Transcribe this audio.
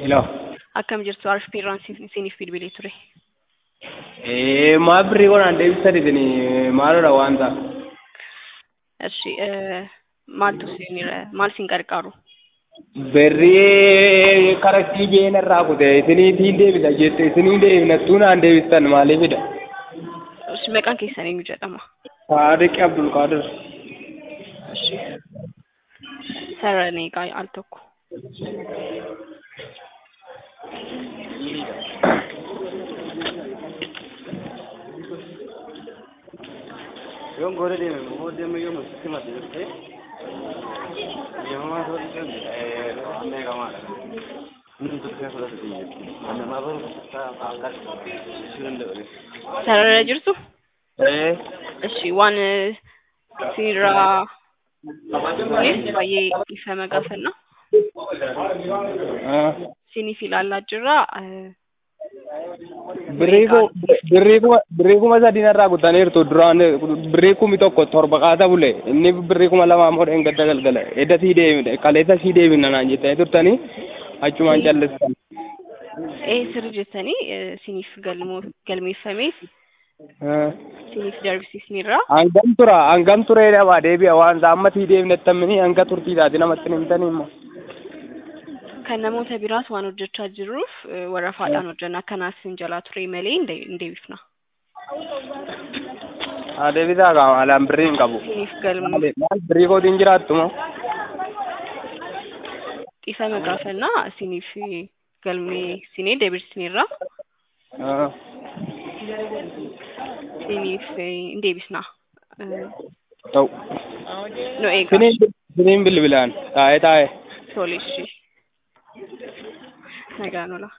Hello. Akkam jirtu Arfpiirraan siiniif bilbilee ture. Eh, maal birrii godhan deebisanii maalodha wanta? Eshi maaltu siinira maal siin qarqaaru? Birrii karatti jeen irraa kute isiniitiin deebisa jette isinii deebinattuu naan deebistan maaliifidha? Eshi maqaan keessan eenyu jedhama? Saadiq Abdul Qaadir. Eshi sarara neeqaa al tokko. yoon goda deeme moo deeme yoo masitti mate jettee deemamaa ta'uu dhiisan meeqamaadha. Inni turtee fudhatu biyya. Annamaa baru akkas ishuu danda'u. Sarara jirtu? Eh, Eshi waan siinirraa kunis baay'ee ifama gaafanna. ah. Siiniif ilaalaa jirra. birrii ku birrii kuma birrii kuma sadii narraa kutaniirtu duraan birrii kumi tokko torba qaata bule inni birrii kuma lamaa immoo gadda galgala edda sii deebine kaleessa sii deebina naan jettanii turtanii achumaan callistan. Ee sirri jettanii siiniif galmeeffamee Ah. siiniif darbisiisneerra. Hangam tura hangam turee dhabaa deebi'a waan amma sii deebinettamini hanga turtii taate namatti hin himtanii immoo. Kan namoota biraas waan hojjechaa jirruuf warrafaadhaan hojjenna. Kanaaf hin jalaa ture malee hin deebifna. Haa deebisaa qaama alaan birrii hin qabu. Siiniif galma Maali maal birrii kootiin jiraattu moo? dhiifama gaafannaa siiniif galmeessinee deebisneerra. Ah. Siiniif hin deebisna. Ta'u. Nu eegaa. Siniin siniin bilbilaan taa'ee taa'ee. Tole ishee. Nagaan ola.